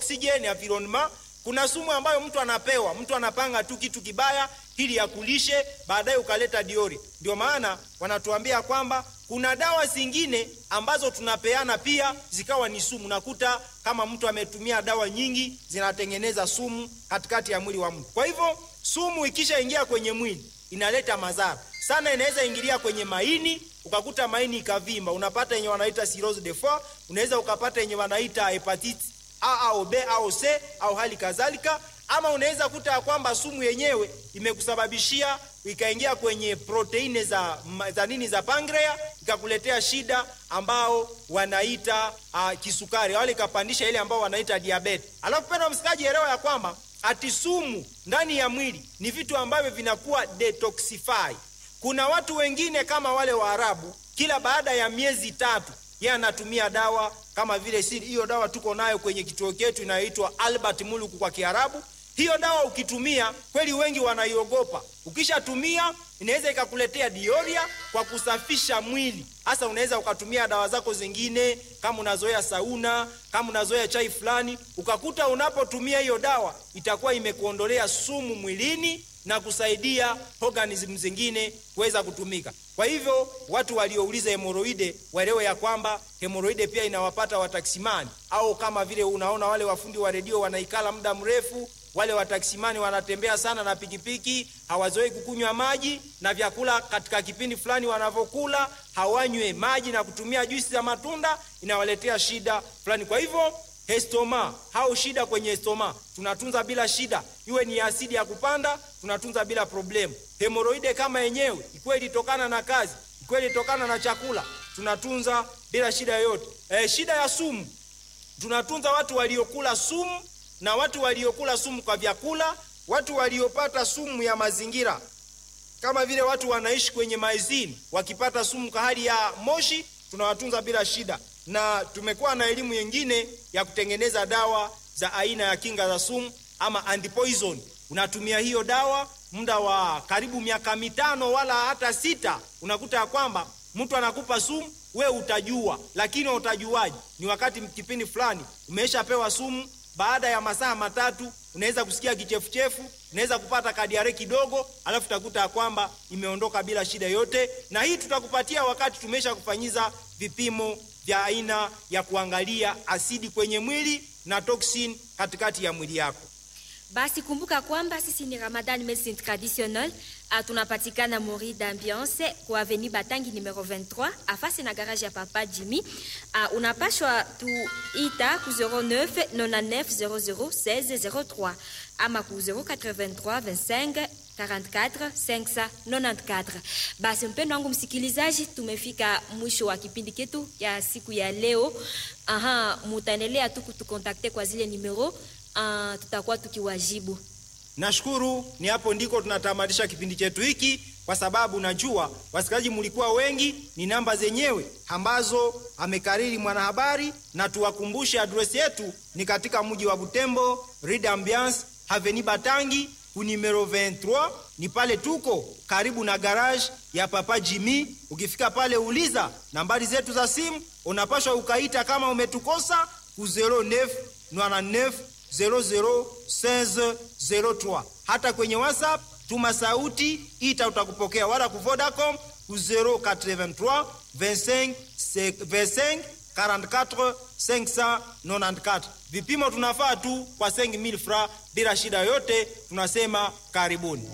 oxygen environment kuna sumu ambayo mtu anapewa mtu anapanga tu kitu kibaya ili yakulishe baadaye ukaleta diori ndio maana wanatuambia kwamba kuna dawa zingine ambazo tunapeana pia zikawa ni sumu nakuta kama mtu ametumia dawa nyingi zinatengeneza sumu katikati ya mwili wa mtu kwa hivyo sumu ikishaingia kwenye mwili inaleta madhara sana inaweza ingilia kwenye maini ukakuta maini ikavimba unapata yenye wanaita cirrhose de foie unaweza ukapata yenye wanaita hepatitis A au B au C au hali kadhalika ama unaweza kuta ya kwamba sumu yenyewe imekusababishia ikaingia kwenye proteini za, za nini za pancreas ikakuletea shida ambao wanaita uh, kisukari wale ikapandisha ile ambao wanaita diabetes. Alafu penda msikaji elewa ya kwamba ati sumu ndani ya mwili ni vitu ambavyo vinakuwa detoxify. Kuna watu wengine kama wale Waarabu, kila baada ya miezi tatu yeye anatumia dawa kama vile si hiyo dawa tuko nayo kwenye kituo chetu inayoitwa Albert Muluku kwa Kiarabu. Hiyo dawa ukitumia kweli, wengi wanaiogopa. Ukishatumia inaweza ikakuletea dioria kwa kusafisha mwili. Hasa unaweza ukatumia dawa zako zingine, kama unazoea sauna, kama unazoea chai fulani, ukakuta unapotumia hiyo dawa itakuwa imekuondolea sumu mwilini na kusaidia organism zingine kuweza kutumika. Kwa hivyo watu waliouliza hemoroide waelewe ya kwamba hemoroide pia inawapata wataksimani, au kama vile unaona wale wafundi wa redio wanaikala muda mrefu wale wataksimani wanatembea sana na pikipiki, hawazoei kukunywa maji na vyakula. Katika kipindi fulani wanavyokula hawanywe maji na kutumia juisi za matunda, inawaletea shida fulani. Kwa hivyo estoma au shida kwenye estoma tunatunza bila shida, iwe ni asidi ya kupanda tunatunza bila problemu. Hemoroide kama yenyewe ikiwa ilitokana na kazi, ikiwa ilitokana na chakula, tunatunza bila shida yoyote. E, shida ya sumu tunatunza watu waliokula sumu na watu waliokula sumu kwa vyakula, watu waliopata sumu ya mazingira, kama vile watu wanaishi kwenye maizini, wakipata sumu kwa hali ya moshi, tunawatunza bila shida. Na tumekuwa na elimu nyingine ya kutengeneza dawa za aina ya kinga za sumu ama antipoison. Unatumia hiyo dawa muda wa karibu miaka mitano wala hata sita, unakuta ya kwamba mtu anakupa sumu, we utajua, lakini utajuaje? Ni wakati kipindi fulani umeshapewa sumu baada ya masaa matatu unaweza kusikia kichefuchefu, unaweza kupata kadiare kidogo, alafu utakuta ya kwamba imeondoka bila shida yote. Na hii tutakupatia wakati tumesha kufanyiza vipimo vya aina ya kuangalia asidi kwenye mwili na toxin katikati ya mwili yako. Basi kumbuka kwamba sisi ni Ramadan Medicine Traditionnel. Uh, tunapatikana Mori d'Ambiance kwa Avenue Batangi numero 23 afasi na garage ya Papa Jimmy. Uh, unapashwa tuita ku 09 99 00 16 03 ama ku 083 25 44 594. Basi mpendo wangu msikilizaji, tumefika mwisho wa kipindi chetu ya siku ya leo. Aha, mutaendelea tu kutukontakte kwa zile numero uh, tutakuwa tukiwajibu. Nashukuru, ni hapo ndiko tunatamatisha kipindi chetu hiki, kwa sababu najua wasikilizaji mlikuwa wengi. Ni namba zenyewe ambazo amekariri mwanahabari, na tuwakumbushe adresi yetu ni katika mji wa Butembo, Rue d'Ambiance Avenue Batangi ku numero 23 ni pale tuko karibu na garage ya Papa Jimmy. Ukifika pale uliza nambari zetu za simu, unapashwa ukaita kama umetukosa ku 09 99 001603. Hata kwenye WhatsApp tuma sauti, ita utakupokea, wala ku Vodacom ku 083 25 25 44 594. Vipimo tunafaa tu kwa 5000 francs bila shida yote. Tunasema karibuni.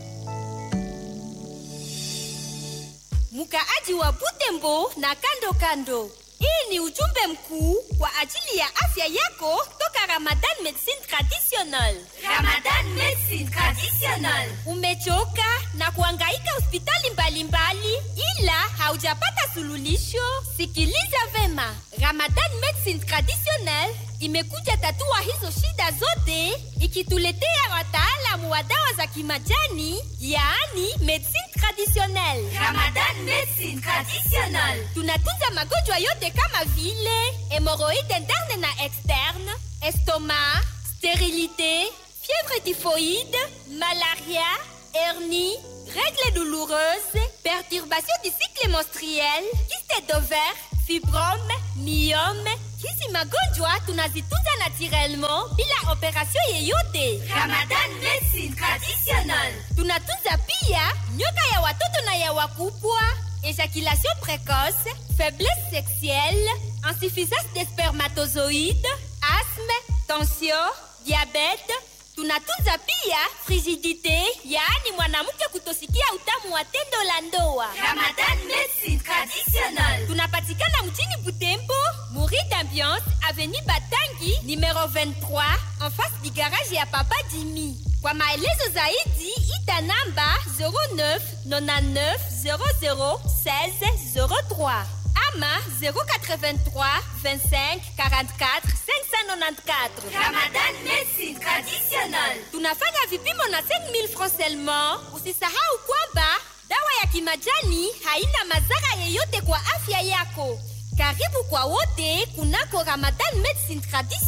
Mkaaji wa Butembo na kando kando, hii ni ujumbe mkuu kwa ajili ya afya yako toka Ramadan Medicine Traditionnel. Ramadan Medicine Traditionnel. Umechoka na kuhangaika hospitali mbalimbali ila haujapata suluhisho? Sikiliza vema, Ramadan Medicine Traditionnel imekuja tatua hizo shida zote ikituletea wataalamu wa dawa za kimajani, yaani medicine traditionnelle. Ramadan Medicine Traditionnel. Tunatunza magonjwa yote kama vile hemoroide interne na externe, estomac, sterilité, fièvre typhoïde, malaria, hernie, règles douloureuses, perturbation du cycle menstruel, kyste d'ovaire, fibrome, myome, hizi magonjwa tunazitunza naturellement bila operation yeyote. Ramadan Medicine Traditionnelle. Tunatunza pia nyoka ya watoto na ya wakubwa, ejaculation précoce, faiblesse sexuelle, insuffisance des spermatozoïdes, asthme, tension, diabète. Tunatunza pia frigidité, yaani mwanamke kutosikia utamu wa tendo la ndoa. Ramadan Medicine Traditionnelle. tunapatikana mjini butembo muri d'ambiance avenue batangi numero 23 en face du garage ya papa jimi kwa maelezo zaidi ita namba 09 99 00 16 03 ama 083 25 44 594 Ramadan Medicine Traditionnelle. tunafanya vipimo na 5000 francs seulement. Usisahau kwamba dawa ya kimajani haina madhara yeyote kwa afya yako. Karibu kwa wote kunako Ramadan Medicine Traditionnelle.